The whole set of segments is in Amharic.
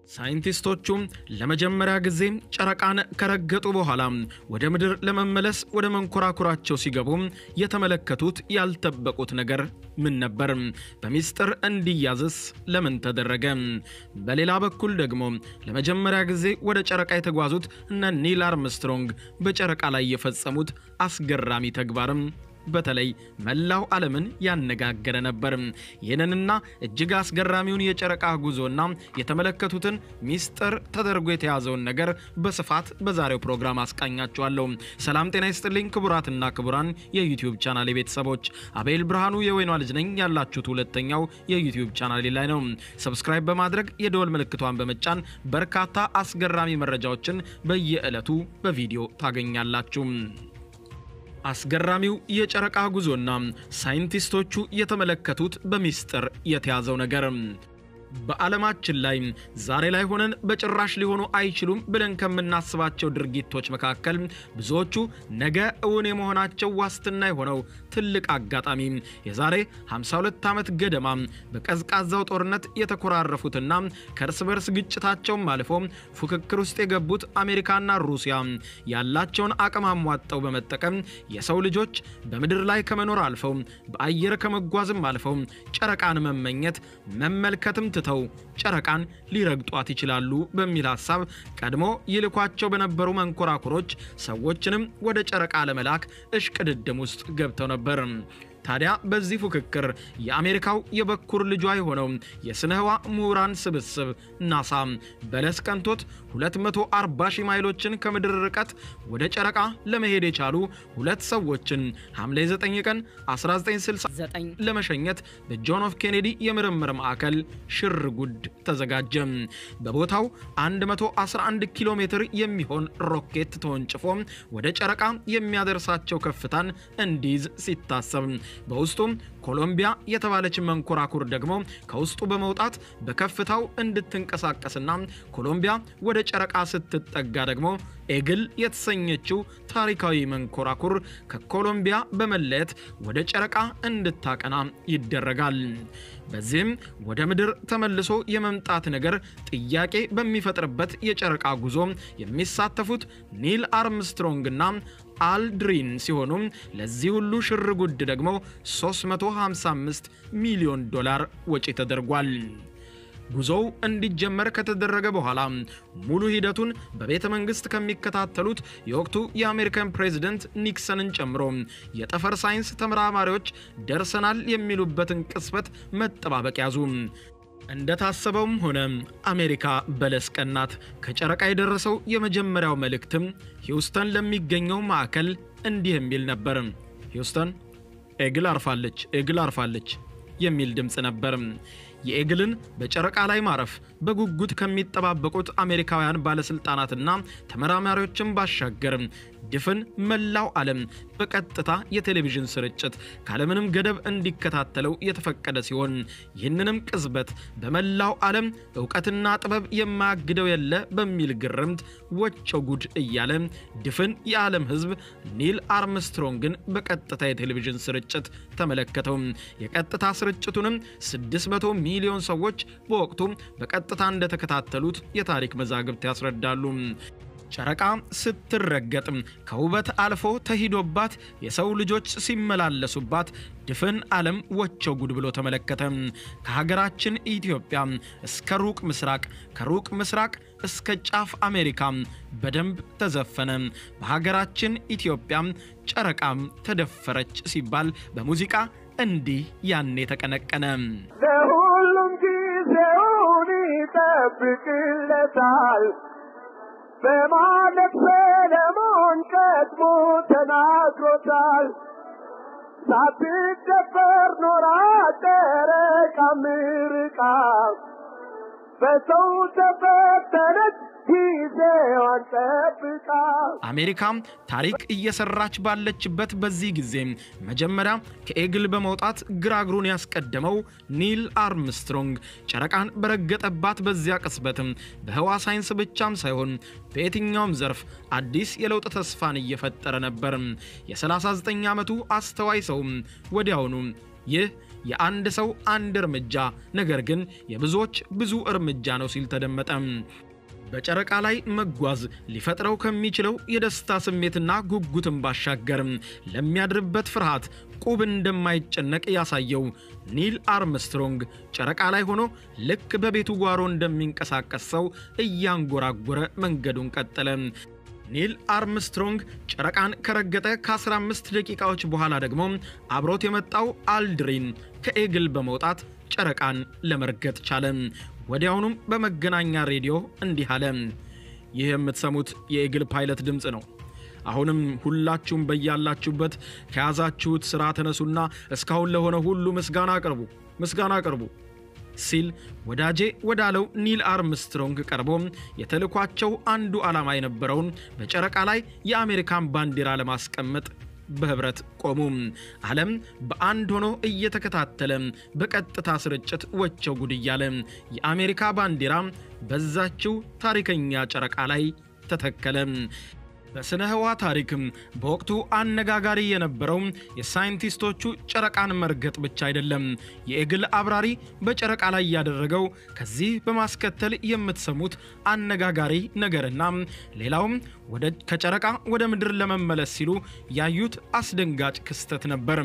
ሳይንቲስቶቹም ለመጀመሪያ ጊዜ ጨረቃን ከረገጡ በኋላ ወደ ምድር ለመመለስ ወደ መንኮራኩራቸው ሲገቡ የተመለከቱት ያልጠበቁት ነገር ምን ነበር? በሚስጥር እንዲያዝስ ለምን ተደረገ? በሌላ በኩል ደግሞ ለመጀመሪያ ጊዜ ወደ ጨረቃ የተጓዙት እነ ኒል አርምስትሮንግ በጨረቃ ላይ የፈጸሙት አስገራሚ ተግባርም በተለይ መላው ዓለምን ያነጋገረ ነበር። ይህንንና እጅግ አስገራሚውን የጨረቃ ጉዞና የተመለከቱትን ሚስጥር ተደርጎ የተያዘውን ነገር በስፋት በዛሬው ፕሮግራም አስቃኛችኋለሁ። ሰላም ጤና ይስጥልኝ ክቡራትና ክቡራን የዩቲዩብ ቻናል ቤተሰቦች፣ አቤል ብርሃኑ የወይኗ ልጅ ነኝ። ያላችሁት ሁለተኛው የዩቲዩብ ቻናል ላይ ነው። ሰብስክራይብ በማድረግ የደወል ምልክቷን በመጫን በርካታ አስገራሚ መረጃዎችን በየዕለቱ በቪዲዮ ታገኛላችሁ። አስገራሚው የጨረቃ ጉዞና ሳይንቲስቶቹ የተመለከቱት በሚስጥር የተያዘው ነገር በዓለማችን ላይ ዛሬ ላይ ሆነን በጭራሽ ሊሆኑ አይችሉም ብለን ከምናስባቸው ድርጊቶች መካከል ብዙዎቹ ነገ እውን የመሆናቸው ዋስትና የሆነው ትልቅ አጋጣሚ የዛሬ 52 ዓመት ገደማ በቀዝቃዛው ጦርነት የተኮራረፉትና ከእርስ በርስ ግጭታቸውም አልፎ ፉክክር ውስጥ የገቡት አሜሪካና ሩሲያ ያላቸውን አቅም አሟጠው በመጠቀም የሰው ልጆች በምድር ላይ ከመኖር አልፈው በአየር ከመጓዝም አልፈው ጨረቃን መመኘት መመልከትም ትተው ጨረቃን ሊረግጧት ይችላሉ በሚል ሐሳብ ቀድሞ ይልኳቸው በነበሩ መንኮራኩሮች ሰዎችንም ወደ ጨረቃ ለመላክ እሽቅድድም ውስጥ ገብተው ነበር። ታዲያ በዚህ ፉክክር የአሜሪካው የበኩር ልጇ የሆነው የስነ ህዋ ምሁራን ስብስብ ናሳ በለስ ቀንቶት 240 ሺህ ማይሎችን ከምድር ርቀት ወደ ጨረቃ ለመሄድ የቻሉ ሁለት ሰዎችን ሐምሌ 9 ቀን 1969 ለመሸኘት በጆን ኤፍ ኬኔዲ የምርምር ማዕከል ሽር ጉድ ተዘጋጀ። በቦታው 111 ኪሎ ሜትር የሚሆን ሮኬት ተወንጭፎ ወደ ጨረቃ የሚያደርሳቸው ከፍታን እንዲይዝ ሲታሰብ በውስጡም ኮሎምቢያ የተባለች መንኮራኩር ደግሞ ከውስጡ በመውጣት በከፍታው እንድትንቀሳቀስና ኮሎምቢያ ወደ ጨረቃ ስትጠጋ ደግሞ ኤግል የተሰኘችው ታሪካዊ መንኮራኩር ከኮሎምቢያ በመለየት ወደ ጨረቃ እንድታቀና ይደረጋል። በዚህም ወደ ምድር ተመልሶ የመምጣት ነገር ጥያቄ በሚፈጥርበት የጨረቃ ጉዞ የሚሳተፉት ኒል አርምስትሮንግና አልድሪን ሲሆኑ ለዚህ ሁሉ ሽር ጉድ ደግሞ 355 ሚሊዮን ዶላር ወጪ ተደርጓል። ጉዞው እንዲጀመር ከተደረገ በኋላ ሙሉ ሂደቱን በቤተ መንግስት ከሚከታተሉት የወቅቱ የአሜሪካን ፕሬዝደንት ኒክሰንን ጨምሮ የጠፈር ሳይንስ ተመራማሪዎች ደርሰናል የሚሉበትን ቅጽበት መጠባበቅ ያዙ። እንደታሰበውም ሆነ አሜሪካ በለስ ቀናት። ከጨረቃ የደረሰው የመጀመሪያው መልእክትም ሂውስተን ለሚገኘው ማዕከል እንዲህ የሚል ነበር። ሂውስተን ኤግል አርፋለች፣ ኤግል አርፋለች የሚል ድምፅ ነበር። የኤግልን በጨረቃ ላይ ማረፍ በጉጉት ከሚጠባበቁት አሜሪካውያን ባለስልጣናትና ተመራማሪዎችን ባሻገር ድፍን መላው ዓለም በቀጥታ የቴሌቪዥን ስርጭት ካለምንም ገደብ እንዲከታተለው የተፈቀደ ሲሆን ይህንንም ቅጽበት በመላው ዓለም እውቀትና ጥበብ የማያግደው የለ በሚል ግርምት ወቸው ጉድ እያለ ድፍን የዓለም ሕዝብ ኒል አርምስትሮንግን በቀጥታ የቴሌቪዥን ስርጭት ተመለከተው። የቀጥታ ስርጭቱንም 600 ሚሊዮን ሰዎች በወቅቱ በቀጥታ እንደተከታተሉት የታሪክ መዛግብት ያስረዳሉ። ጨረቃ ስትረገጥ ከውበት አልፎ ተሂዶባት የሰው ልጆች ሲመላለሱባት ድፍን ዓለም ወቸው ጉድ ብሎ ተመለከተ። ከሀገራችን ኢትዮጵያ እስከ ሩቅ ምስራቅ፣ ከሩቅ ምስራቅ እስከ ጫፍ አሜሪካ በደንብ ተዘፈነ። በሀገራችን ኢትዮጵያ ጨረቃም ተደፈረች ሲባል በሙዚቃ እንዲህ ያኔ ተቀነቀነ። ለሁሉም ጊዜውን ይጠብቅለታል በማለት ሰለሞን ቀድሞ ተናግሮታል። ሳትደፈር ኖራ ጨረቃ ምርቃ በሰው ተፈተነች ጊዜዋን ጠብቃ። አሜሪካም ታሪክ እየሰራች ባለችበት በዚህ ጊዜ መጀመሪያ ከኤግል በመውጣት ግራ እግሩን ያስቀደመው ኒል አርምስትሮንግ ጨረቃን በረገጠባት በዚያ ቅጽበትም በህዋ ሳይንስ ብቻም ሳይሆን በየትኛውም ዘርፍ አዲስ የለውጥ ተስፋን እየፈጠረ ነበር። የ39 ዓመቱ አስተዋይ ሰውም ወዲያውኑ ይህ የአንድ ሰው አንድ እርምጃ ነገር ግን የብዙዎች ብዙ እርምጃ ነው ሲል ተደመጠ። በጨረቃ ላይ መጓዝ ሊፈጥረው ከሚችለው የደስታ ስሜትና ጉጉትን ባሻገር ለሚያድርበት ፍርሃት ቁብ እንደማይጨነቅ ያሳየው ኒል አርምስትሮንግ ጨረቃ ላይ ሆኖ ልክ በቤቱ ጓሮ እንደሚንቀሳቀስ ሰው እያንጎራጎረ መንገዱን ቀጠለ። ኒል አርምስትሮንግ ጨረቃን ከረገጠ ከ15 ደቂቃዎች በኋላ ደግሞ አብሮት የመጣው አልድሪን ከኤግል በመውጣት ጨረቃን ለመርገጥ ቻለ። ወዲያውኑም በመገናኛ ሬዲዮ እንዲህ አለ። ይህ የምትሰሙት የኤግል ፓይለት ድምፅ ነው። አሁንም ሁላችሁም በያላችሁበት ከያዛችሁት ሥራ ተነሱና እስካሁን ለሆነ ሁሉ ምስጋና አቅርቡ፣ ምስጋና አቅርቡ ሲል ወዳጄ ወዳለው ኒል አርምስትሮንግ ቀርቦ የተልኳቸው አንዱ ዓላማ የነበረውን በጨረቃ ላይ የአሜሪካን ባንዲራ ለማስቀመጥ በህብረት ቆሙ። ዓለም በአንድ ሆኖ እየተከታተለ በቀጥታ ስርጭት ወቸው ጉድ እያለ የአሜሪካ ባንዲራ በዛችው ታሪከኛ ጨረቃ ላይ ተተከለ። በስነ ህዋ ታሪክም በወቅቱ አነጋጋሪ የነበረው የሳይንቲስቶቹ ጨረቃን መርገጥ ብቻ አይደለም። የኤግል አብራሪ በጨረቃ ላይ ያደረገው ከዚህ በማስከተል የምትሰሙት አነጋጋሪ ነገርና ሌላውም ወደ ከጨረቃ ወደ ምድር ለመመለስ ሲሉ ያዩት አስደንጋጭ ክስተት ነበር።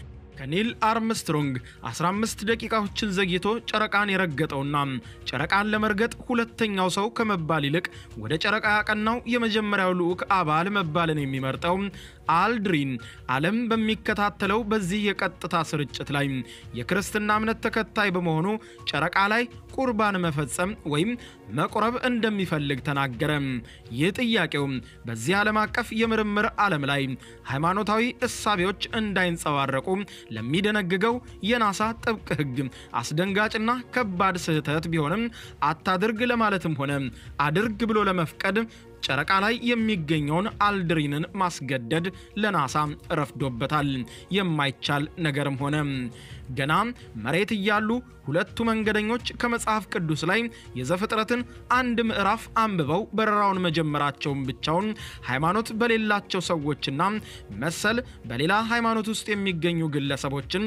ከኒል አርምስትሮንግ 15 ደቂቃዎችን ዘግይቶ ጨረቃን የረገጠውና ጨረቃን ለመርገጥ ሁለተኛው ሰው ከመባል ይልቅ ወደ ጨረቃ ያቀናው የመጀመሪያው ልዑክ አባል መባልን የሚመርጠው አልድሪን ዓለም በሚከታተለው በዚህ የቀጥታ ስርጭት ላይ የክርስትና እምነት ተከታይ በመሆኑ ጨረቃ ላይ ቁርባን መፈጸም ወይም መቁረብ እንደሚፈልግ ተናገረ። ይህ ጥያቄው በዚህ ዓለም አቀፍ የምርምር ዓለም ላይ ሃይማኖታዊ እሳቤዎች እንዳይንጸባረቁ ለሚደነግገው የናሳ ጥብቅ ሕግ አስደንጋጭና ከባድ ስህተት ቢሆንም አታድርግ ለማለትም ሆነ አድርግ ብሎ ለመፍቀድ ጨረቃ ላይ የሚገኘውን አልድሪንን ማስገደድ ለናሳ ረፍዶበታል። የማይቻል ነገርም ሆነ። ገና መሬት እያሉ ሁለቱ መንገደኞች ከመጽሐፍ ቅዱስ ላይ የዘፍጥረትን አንድ ምዕራፍ አንብበው በረራውን መጀመራቸውን ብቻውን ሃይማኖት በሌላቸው ሰዎችና መሰል በሌላ ሃይማኖት ውስጥ የሚገኙ ግለሰቦችን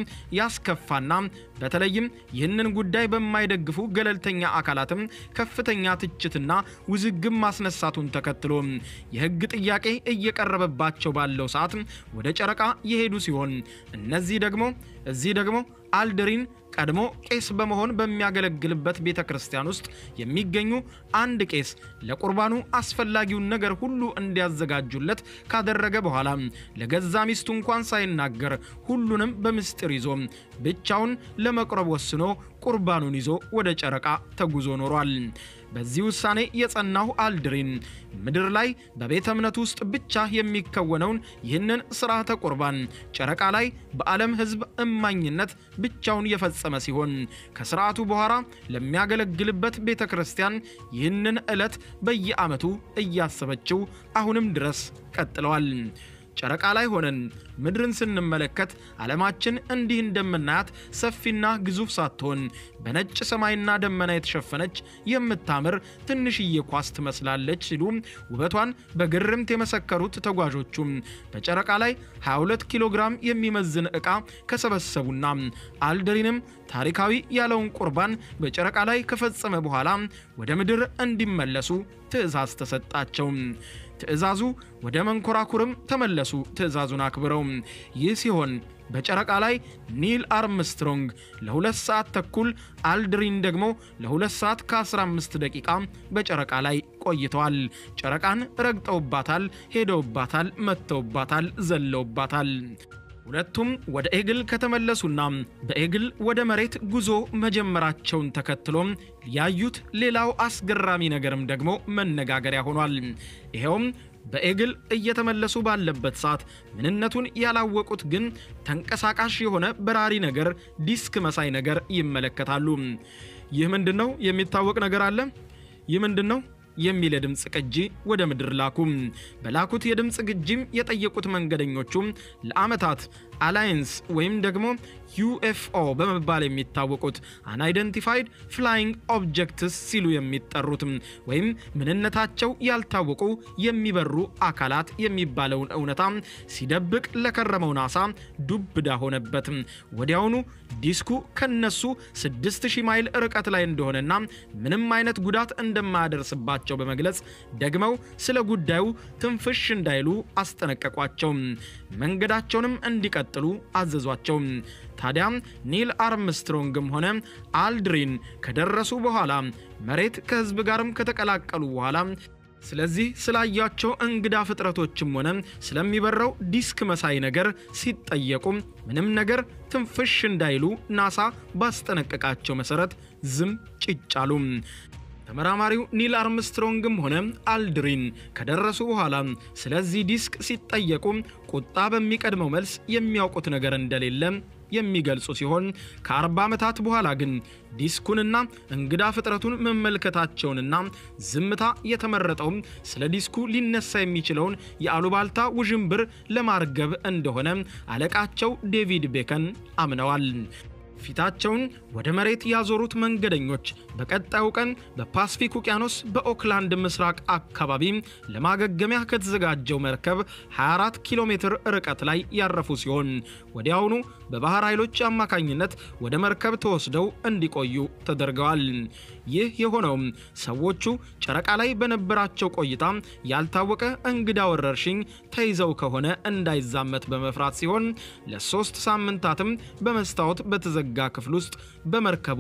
ያስከፋና በተለይም ይህንን ጉዳይ በማይደግፉ ገለልተኛ አካላትም ከፍተኛ ትችትና ውዝግብ ማስነሳቱን ተከትሎ የሕግ ጥያቄ እየቀረበባቸው ባለው ሰዓት ወደ ጨረቃ የሄዱ ሲሆን እነዚህ ደግሞ እዚህ ደግሞ አልድሪን ቀድሞ ቄስ በመሆን በሚያገለግልበት ቤተ ክርስቲያን ውስጥ የሚገኙ አንድ ቄስ ለቁርባኑ አስፈላጊውን ነገር ሁሉ እንዲያዘጋጁለት ካደረገ በኋላ ለገዛ ሚስቱ እንኳን ሳይናገር ሁሉንም በምስጢር ይዞ ብቻውን ለመቁረብ ወስኖ ቁርባኑን ይዞ ወደ ጨረቃ ተጉዞ ኖሯል። በዚህ ውሳኔ የጸናው አልድሪን ምድር ላይ በቤተ እምነቱ ውስጥ ብቻ የሚከወነውን ይህንን ስርዓተ ቁርባን ጨረቃ ላይ በዓለም ሕዝብ እማኝነት ብቻውን የፈጸመ ሲሆን ከስርዓቱ በኋላ ለሚያገለግልበት ቤተ ክርስቲያን ይህንን ዕለት በየዓመቱ እያሰበችው አሁንም ድረስ ቀጥለዋል። ጨረቃ ላይ ሆነን ምድርን ስንመለከት ዓለማችን እንዲህ እንደምናያት ሰፊና ግዙፍ ሳትሆን በነጭ ሰማይና ደመና የተሸፈነች የምታምር ትንሽዬ ኳስ ትመስላለች ሲሉ ውበቷን በግርምት የመሰከሩት ተጓዦቹም በጨረቃ ላይ 22 ኪሎ ግራም የሚመዝን ዕቃ ከሰበሰቡና አልድሪንም ታሪካዊ ያለውን ቁርባን በጨረቃ ላይ ከፈጸመ በኋላ ወደ ምድር እንዲመለሱ ትዕዛዝ ተሰጣቸው። ትዕዛዙ ወደ መንኮራኩርም ተመለሱ፣ ትዕዛዙን አክብረው። ይህ ሲሆን በጨረቃ ላይ ኒል አርምስትሮንግ ለሁለት ሰዓት ተኩል አልድሪን ደግሞ ለሁለት ሰዓት ከ15 ደቂቃ በጨረቃ ላይ ቆይተዋል። ጨረቃን ረግጠውባታል፣ ሄደውባታል፣ መጥተውባታል፣ ዘለውባታል። ሁለቱም ወደ ኤግል ከተመለሱና በኤግል ወደ መሬት ጉዞ መጀመራቸውን ተከትሎ ያዩት ሌላው አስገራሚ ነገርም ደግሞ መነጋገሪያ ሆኗል። ይኸውም በኤግል እየተመለሱ ባለበት ሰዓት ምንነቱን ያላወቁት ግን ተንቀሳቃሽ የሆነ በራሪ ነገር ዲስክ መሳይ ነገር ይመለከታሉ። ይህ ምንድን ነው? የሚታወቅ ነገር አለ። ይህ ምንድን ነው የሚል የድምፅ ቅጂ ወደ ምድር ላኩ። በላኩት የድምፅ ግጂም የጠየቁት መንገደኞቹም ለዓመታት አላየንስ ወይም ደግሞ ዩኤፍኦ በመባል የሚታወቁት አንአይደንቲፋይድ ፍላይንግ ኦብጀክትስ ሲሉ የሚጠሩት ወይም ምንነታቸው ያልታወቁ የሚበሩ አካላት የሚባለውን እውነታ ሲደብቅ ለከረመው ናሳ ዱብዳ ሆነበት። ወዲያውኑ ዲስኩ ከነሱ 6000 ማይል ርቀት ላይ እንደሆነና ምንም አይነት ጉዳት እንደማያደርስባቸው በመግለጽ ደግመው ስለ ጉዳዩ ትንፍሽ እንዳይሉ አስጠነቀቋቸው። መንገዳቸውንም እንዲቀጥሉ አዘዟቸው። ታዲያ ኒል አርምስትሮንግም ሆነ አልድሪን ከደረሱ በኋላ መሬት ከህዝብ ጋርም ከተቀላቀሉ በኋላ ስለዚህ ስላያቸው እንግዳ ፍጥረቶችም ሆነ ስለሚበረው ዲስክ መሳይ ነገር ሲጠየቁ ምንም ነገር ትንፍሽ እንዳይሉ ናሳ ባስጠነቀቃቸው መሰረት ዝም ጭጭ አሉ። ተመራማሪው ኒል አርምስትሮንግም ሆነ አልድሪን ከደረሱ በኋላ ስለዚህ ዲስክ ሲጠየቁ ቁጣ በሚቀድመው መልስ የሚያውቁት ነገር እንደሌለ የሚገልጹ ሲሆን ከ40 ዓመታት በኋላ ግን ዲስኩንና እንግዳ ፍጥረቱን መመልከታቸውንና ዝምታ የተመረጠውም ስለ ዲስኩ ሊነሳ የሚችለውን የአሉባልታ ውዥንብር ለማርገብ እንደሆነ አለቃቸው ዴቪድ ቤከን አምነዋል። ፊታቸውን ወደ መሬት ያዞሩት መንገደኞች በቀጣዩ ቀን በፓስፊክ ውቅያኖስ በኦክላንድ ምስራቅ አካባቢ ለማገገሚያ ከተዘጋጀው መርከብ 24 ኪሎ ሜትር ርቀት ላይ ያረፉ ሲሆን ወዲያውኑ በባህር ኃይሎች አማካኝነት ወደ መርከብ ተወስደው እንዲቆዩ ተደርገዋል። ይህ የሆነውም ሰዎቹ ጨረቃ ላይ በነበራቸው ቆይታ ያልታወቀ እንግዳ ወረርሽኝ ተይዘው ከሆነ እንዳይዛመት በመፍራት ሲሆን ለሶስት ሳምንታትም በመስታወት በተዘጋ ክፍል ውስጥ በመርከቡ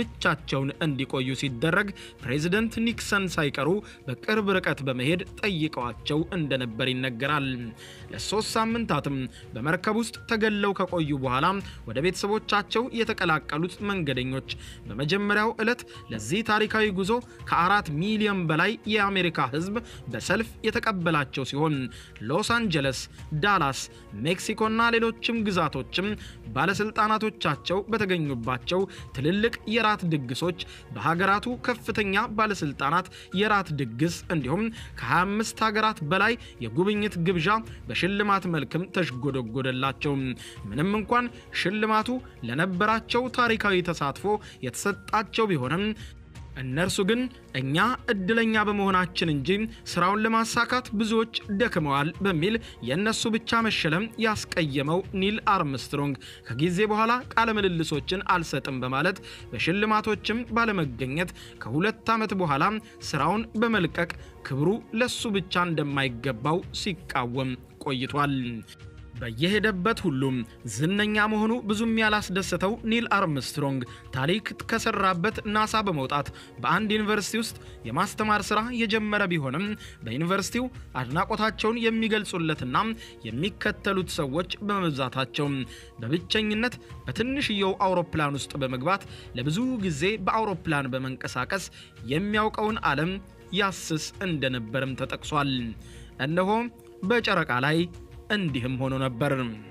ብቻቸውን እንዲቆዩ ሲደረግ ፕሬዚደንት ኒክሰን ሳይቀሩ በቅርብ ርቀት በመሄድ ጠይቀዋቸው እንደነበር ይነገራል። ለሶስት ሳምንታትም በመርከብ ውስጥ ተገለው ከቆዩ በኋላ ወደ ቤተሰቦቻቸው የተቀላቀሉት መንገደኞች በመጀመሪያው ዕለት ለዚህ ታሪካዊ ጉዞ ከአራት ሚሊዮን በላይ የአሜሪካ ሕዝብ በሰልፍ የተቀበላቸው ሲሆን ሎስ አንጀለስ፣ ዳላስ፣ ሜክሲኮና ሌሎችም ግዛቶችም ባለስልጣናቶቻቸው በተገኙባቸው ትልልቅ የራት ድግሶች በሀገራቱ ከፍተኛ ባለስልጣናት የራት ድግስ እንዲሁም ከ25 ሀገራት በላይ የጉብኝት ግብዣ በሽልማት መልክም ተሽጎደጎደላቸው። ምንም እንኳን ሽልማቱ ለነበራቸው ታሪካዊ ተሳትፎ የተሰጣቸው ቢሆንም እነርሱ ግን እኛ እድለኛ በመሆናችን እንጂ ስራውን ለማሳካት ብዙዎች ደክመዋል በሚል የእነሱ ብቻ መሸለም ያስቀየመው ኒል አርምስትሮንግ ከጊዜ በኋላ ቃለ ምልልሶችን አልሰጥም በማለት በሽልማቶችም ባለመገኘት ከሁለት ዓመት በኋላ ስራውን በመልቀቅ ክብሩ ለሱ ብቻ እንደማይገባው ሲቃወም ቆይቷል። በየሄደበት ሁሉም ዝነኛ መሆኑ ብዙም ያላስደሰተው ኒል አርምስትሮንግ ታሪክ ከሰራበት ናሳ በመውጣት በአንድ ዩኒቨርሲቲ ውስጥ የማስተማር ስራ የጀመረ ቢሆንም በዩኒቨርሲቲው አድናቆታቸውን የሚገልጹለትና የሚከተሉት ሰዎች በመብዛታቸው በብቸኝነት በትንሽየው አውሮፕላን ውስጥ በመግባት ለብዙ ጊዜ በአውሮፕላን በመንቀሳቀስ የሚያውቀውን ዓለም ያስስ እንደነበርም ተጠቅሷል። እነሆ በጨረቃ ላይ እንዲህም ሆኖ ነበር።